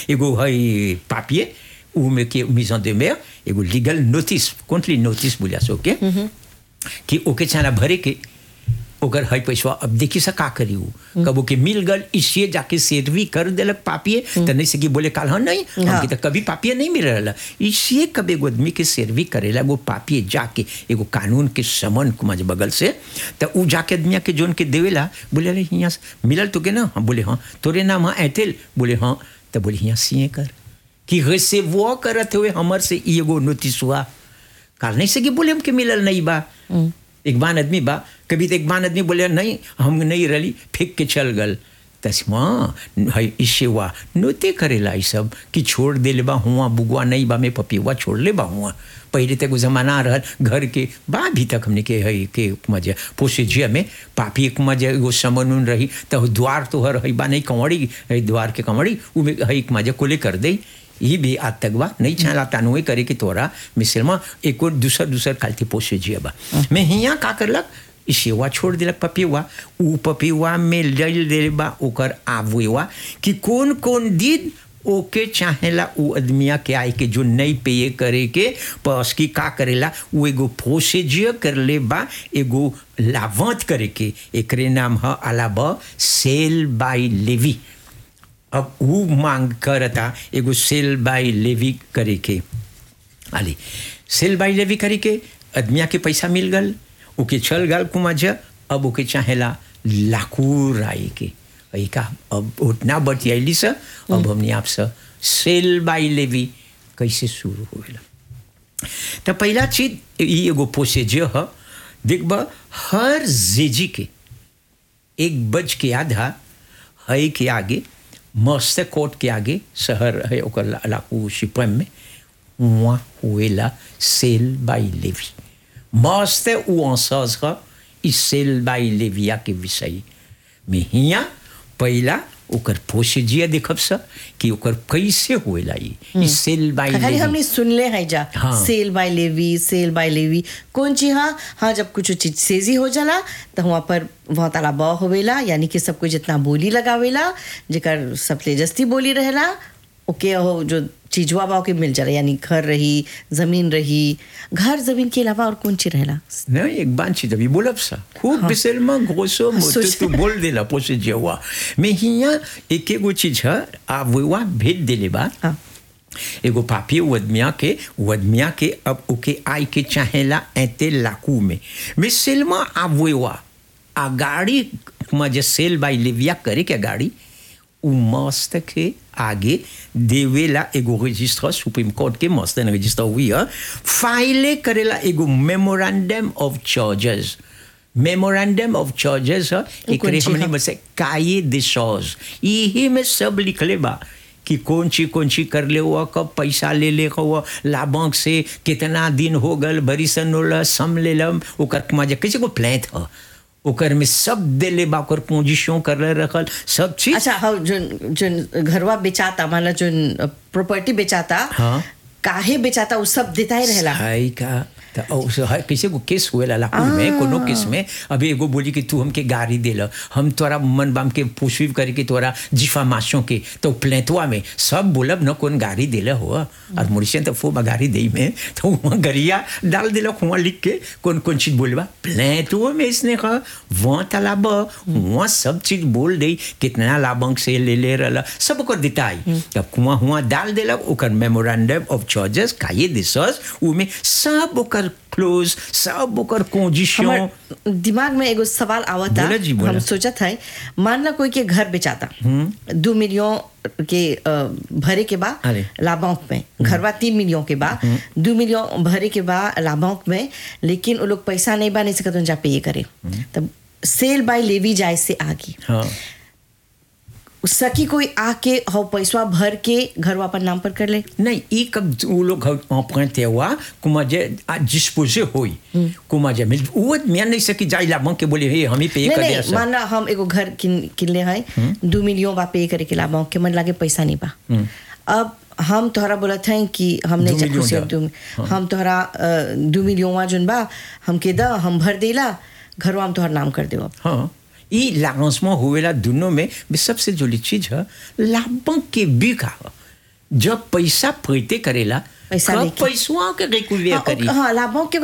एगो है पापिए ऊ में के मिजन de mer एगो लीगल नोटिस कोंटली नोटिस बोलिया सो के कि ओके चाना भरे के ओकर है पैसा अब देखी सा का करी ऊ कबो के मिल गल इसलिए जाके सेरवी कर देलक पापिए तो नहीं से कि बोले काल हाँ नहीं हमके तो कभी पापिए नहीं मिल रहा इसलिए कब एगो आदमी के सेरवी करेला वो पापिए जाके एगो कानून के समन कुमाज बगल से तो ऊ जाके आदमिया के जोन के देवेला बोले अरे हियाँ से मिलल तो के ना हाँ बोले हाँ तोरे नाम हाँ ऐतेल बोले हाँ तो बोले हियाँ सिए कर कि वैसे वो करत हुए हमर से ई एगो नोटिस हुआ काल नहीं से कि बोले हमके मिलल नहीं बा एक बान आदमी बा कभी तो एक बान आदमी बोले नहीं हम नहीं रली फेंक के चल गल तस्मा है इससे हुआ नोते करेला ई सब कि छोड़ दे ले बा हुआ बुगवा नहीं बा में पपीवा छोड़ ले बा हुआ पहले तक वो जमाना रहल घर के बा भी तक हमने के है के मजे पोसे जिया में पापी एक मजे वो समन उन रही तो द्वार तो हर है बा नहीं कंवड़ी है द्वार के कंवड़ी वो में है एक मजे कोले कर दे ये भी आज तक बा नहीं चाहला तानुए करे कि तोरा मिसल में एक और दूसर दूसर कालती पोसे जिया बा मैं हिया का करलक ई सेवा छोड़ दिलक पपिवा ऊ पपिवा में लल दे बा ओकर आवेवा कि कौन कौन दिन ओके चाहेला ऊ आदमिया के आए के जो नहीं पे करे के पस की का करेला वो एगो प्रोसीजर कर ले बा एगो लावंत करे के एकरे नाम ह अलाब सेल बाय लेवी अब वो मांग करता एगो सेल बाय लेवी करे के आली सेल बाय लेवी करे के आदमिया के पैसा मिल गल ओके चल गल कुमाज अब ओके चाहेला लाकूर आए के वही का अब उतना बतियाली से अब हमने आपसे सेल बाय लेवी कैसे शुरू होएला तो पहला चीज ये एगो प्रोसीजर ह देखब हर जेजी के एक बज के आधा है के आगे मस्त कोर्ट के आगे शहर है ओकर ला- लाकू शिपम में वहाँ हुएला सेल बाय लेवी मस्त उ अंसाज ह इस सेल बाय लेविया के विषय में हिया पहला ओकर प्रोसीजर देखब स कि ओकर कैसे होएला ई ई सेल बाय खाली लेवी हमने सुनले है जा हाँ। Sale by levy sale by levy कौन चीज हाँ हाँ जब कुछ चीज सेजी हो जाला तो वहाँ पर वहाँ ताला बा होवेला यानी कि सब कुछ जितना बोली लगावेला जेकर सबले जस्ती बोली रहेला ओके हो जो चीजवा बा ओके मिल जाला यानी घर रही जमीन रही घर जमीन के अलावा और कौन चीज रहेला नहीं एक बात चीज अभी बोलब सा खूब हाँ। बिसल में घोसो मोटो सोच- तू बोल देला पोसे जेवा मैं हिया एक एगो चीज है आ वेवा भेज देले बा हाँ एगो पापी वदमिया के वदमिया के अब ओके आई के चाहेला ऐते लाकू में मैं सेलमा आ वेवा आ गाड़ी में जे सेल बाई लेविया करे के गाड़ी उ मस्त के आगे देवेला एगो रजिस्टर सुप्रीम कोर्ट के मस्त रजिस्टर हुई है फाइले करेला एगो memorandum of charges memorandum of charges है एकरे कौन ची हमने है? बस काये दे सॉज यही में सब लिखले बा कि कौन ची कौन ची कर ले हुआ कब पैसा ले ले हुआ लाभांक से कितना दिन हो गल बरिसन होला सम ले लम ओकर मजा कैसे को प्लेट ह ओकर में सब दे ले बा ओकर पोजीशन कर ले रखल सब चीज अच्छा हाँ जोन जोन घरवा बेचाता माला जोन प्रॉपर्टी बेचाता हाँ। काहे बेचाता वो सब देता ही रहेला हाय का त औ से हाय कैसे को केस हुए ला लाकू में कोनो केस में अभी एगो बोली कि तू हमके गाड़ी दे ल हम तोरा मन बाम के पुष्पिव करे कि तोरा जिफामाशों के तो प्लेटवा में सब बोलब न कौन गाड़ी देले हो और मुर्शियन तो फो गाड़ी दे में तो वहाँ गरिया डाल दिल वहाँ लिख के कौन कौन चीज बोलबा प्लेटवा में इसने कहा वहाँ तालाब वहाँ सब चीज बोल दे कितना लाभंक से ले ले रहा सब ओकर दिताई तब कुआं हुआ डाल देलक ओकर मेमोरेंडम ऑफ चार्जेस काये दिसस उमे सब ओकर क्लोज सब ओकर कंडीशन हमर दिमाग में एगो सवाल आवता बोला जी, बोला। हम सोचत है मान ला कोई के घर बेचाता दो मिलियन के अ, भरे के बा अरे। लाभांक में घरवा तीन मिलियन के बा दो मिलियन भरे के बा लाभांक में लेकिन वो लोग पैसा नहीं बा नहीं सकत जा पे करे तब सेल बाय लेवी जाए से आगे हाँ सकी कोई आके हो पैसा भर के घरवा पर नाम पर कर ले नहीं ई कब वो लोग emprunté हुआ कुमा जे डिस्पोजे होई कुमा जे मिल वो मैं नहीं सकी जाई लाभंक के बोले हे हम ही पे नहीं कर नहीं दिया मान ला हम एगो घर किन किनले है दो मिलियन बा पे करे के लाभ के मन लागे पैसा नहीं बा अब हम तोहरा बोलत हैं कि हम नहीं दो चाहे खुशी मिलियन दू हम तोहरा अ, दो मिलियन जोन बा हमके द हम भर देला घरवा हम तोहर नाम कर देव हाँ ई लांसमा हुएला दोनों में भी सबसे जोली चीज है लाभंक के बिका जब पैसा फैते करेला पैसा कब लेके। पैसवा के रिकूविया हाँ, करी हाँ लाभों के